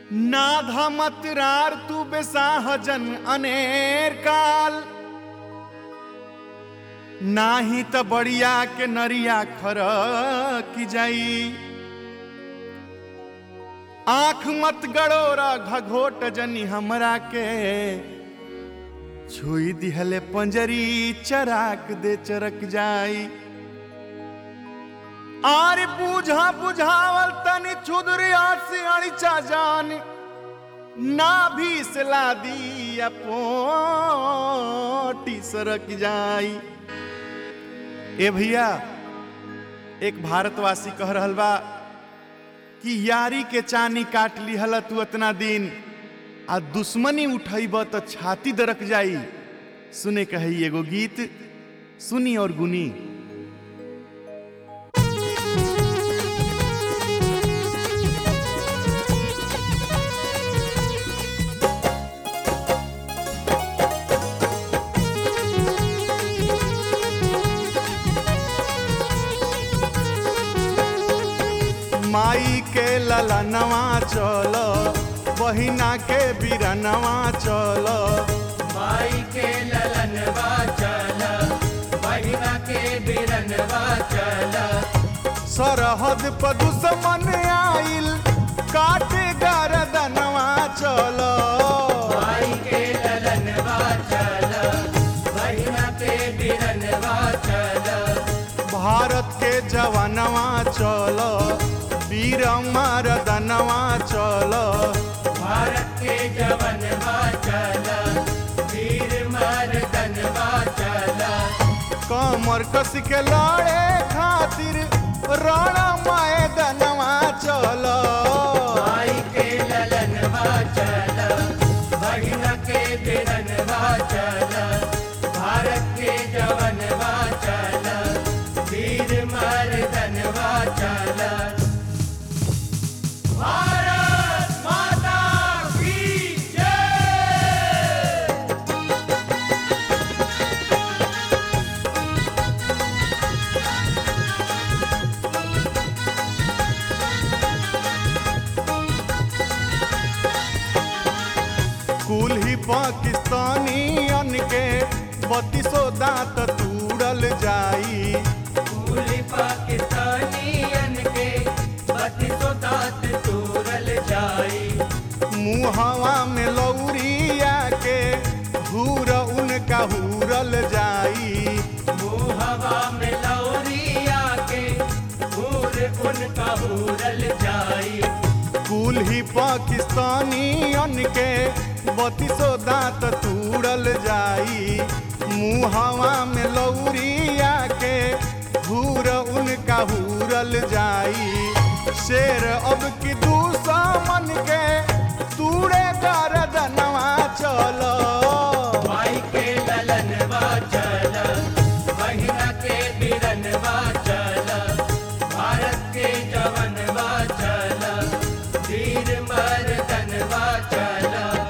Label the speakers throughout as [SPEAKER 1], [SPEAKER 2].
[SPEAKER 1] नाधमतरार तू बेसाहजन अनेर काल नाही त बढ़िया के नरिया खर की जाई आंख मत गड़ोरा घघोट जनी हमरा के छुई दिहले पंजरी चराक दे चरक जाई आरे बूझा बुझावल तनी छुदरिया से अड़िचा जान ना भी सला दी पोटी सरक जाई ए भैया एक भारतवासी कह रहल बा कि यारी के चानी काट लिहल तू इतना दिन आ दुश्मनी उठैब त छाती दरक जाई सुने कही एगो गीत सुनी और गुनी माई के ललनवा चल बहिना के बिरनवा चल
[SPEAKER 2] माई के ललनवा चल बहिना के बिरनवा चल
[SPEAKER 1] सरहद पर दुश्मन आइल काटे गरदनवा चल
[SPEAKER 2] माई के ललनवा चल बहिना के बिरनवा चल
[SPEAKER 1] भारत के जवानवा चल वीर मरदनवा चल
[SPEAKER 2] भारत के जवनवा चल वीर मर्दनवा चल
[SPEAKER 1] कमर कस के लड़े खातिर रण मैदनवा चल
[SPEAKER 2] माई के ललनवा चल बहिना के बिरनवा चल भारत के जवनवा चल वीर मर्दनवा चल भारत माता की जय
[SPEAKER 1] कुल ही पाकिस्तानी के बत्तीसो दांत तूड़ल जाई
[SPEAKER 2] पूरी पाकिस्तानियन के बत्तीसो दांत तोड़ल जाई
[SPEAKER 1] मुहवा में लौरिया के हूर उनका हूरल जाई
[SPEAKER 2] मुहवा में लौरिया के हूर उनका हूरल जाई
[SPEAKER 1] कुल ही पाकिस्तानी के बत्तीसो दांत तूड़ल जाई मुहवा में लौरिया के हूर उनका हूरल जाई शेर अब की दुश्मन के तूड़े गरदनवा चलो
[SPEAKER 2] माई के ललनवा चल बहिना के बिरनवा चल भारत के जवनवा चल वीर मर्दनवा चल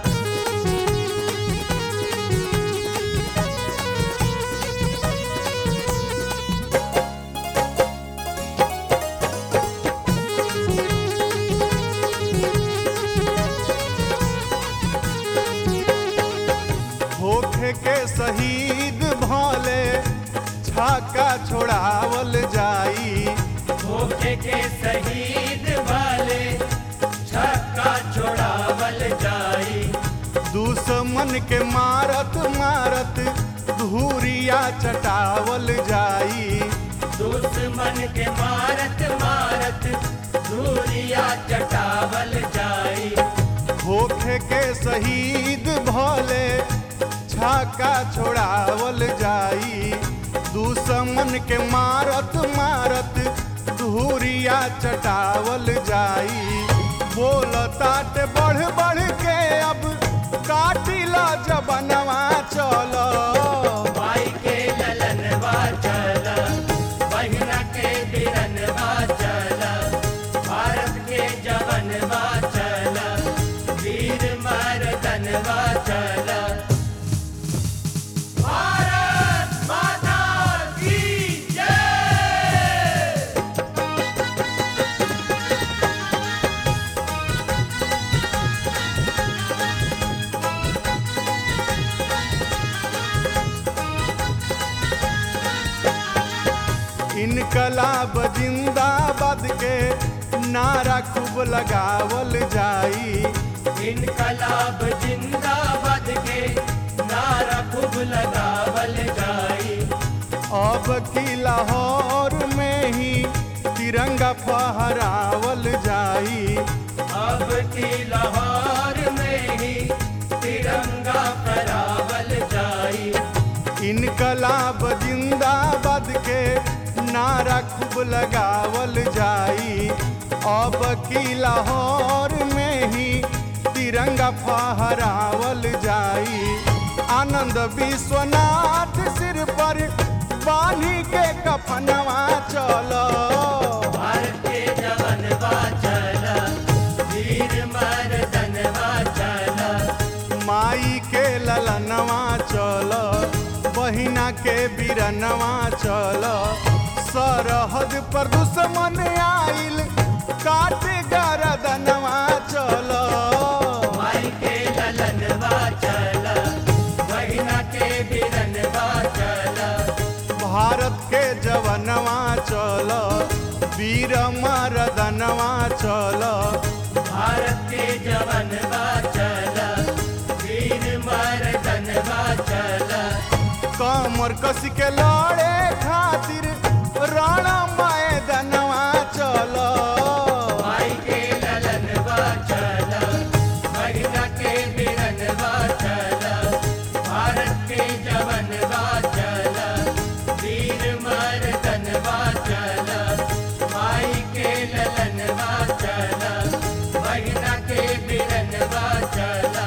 [SPEAKER 1] होखे के शहीद भले छाका छोड़ावल जाई
[SPEAKER 2] धोखे के शहीद वाले छक्का छोड़ावल जाई
[SPEAKER 1] दुश्मन के मारत मारत धूरिया चटावल जाई
[SPEAKER 2] दुश्मन के मारत मारत धूरिया चटावल जाई
[SPEAKER 1] होखे के शहीद भले छाका छोड़ावल जाई दुश्मन के मारत मारत धूरिया चटावल जाई बोल तात बढ़ बढ़ के अब काटिला जबनवा चलो
[SPEAKER 2] माई के ललनवा चल बहिना के बिरनवा चल भारत के जवनवा चल वीर मर्दनवा चल भारत माता की जय
[SPEAKER 1] नारा खूब लगावल जाई
[SPEAKER 2] इनकलाब जिंदाबाद के नारा खूब लगावल जाई
[SPEAKER 1] अब की लाहौर में ही तिरंगा फहरावल जाई
[SPEAKER 2] अब की लाहौर में ही तिरंगा फहरावल जाई
[SPEAKER 1] इनकलाब जिंदाबाद के नारा खूब लगावल जाई अब की लाहौर में ही तिरंगा फहरावल जाई आनंद विश्वनाथ सिर पर बानी के कफनवा चलो
[SPEAKER 2] भारत के जवन चला वीर मर्दन चला
[SPEAKER 1] माई के ललनवा चल बहिना के बिरनवा चल सरहद पर दुश्मन आइल काट गरदनवा चल
[SPEAKER 2] माई के ललन चला बहिना के बिरन चला
[SPEAKER 1] भारत के जवनवा चल वीर मरदनवा चल
[SPEAKER 2] भारत के जवन चला वीर मर्दन चला
[SPEAKER 1] कमर कस के लड़े खातिर रण मैदनवा चल
[SPEAKER 2] माई के ललन चला बहिना के बिरन चला भारत के जवन चला वीर मर्दन चला माई के ललन चला बहिना के बिरन चला